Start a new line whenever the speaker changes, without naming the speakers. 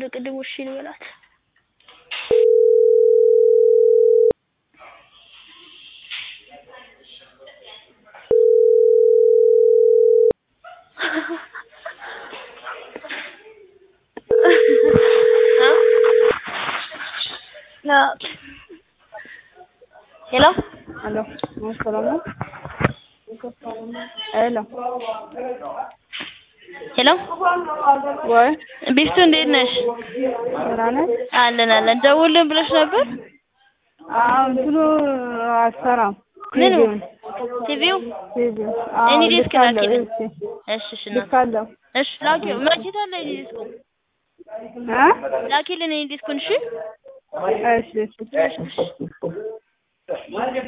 እንደ ቅድሙ እሺ ልበላት። ሄሎ
ሄሎ ሰላም ነው? ሄሎ
ሄሎ
ወይ
ቢፍቱ እንዴት ነሽ?
ደህና ነሽ?
አለን አለን። ደውልን ብለሽ ነበር?
አዎ እንትኑ አልሰራም።
ምኑ?
ቲቪውን
ቲቪው
ቲቪው
እኔ ዲስክ
ልካለሁ።
ላኪልኝ።
እሺ
እሺ እሺ እናት
ልካለሁ።
እሺ ላኪው። መቼት አለ እኔ ዲስኩ
እ
ላኪልን እኔ ዲስኩን እሺ
እሺ እሺ
እሺ እሺ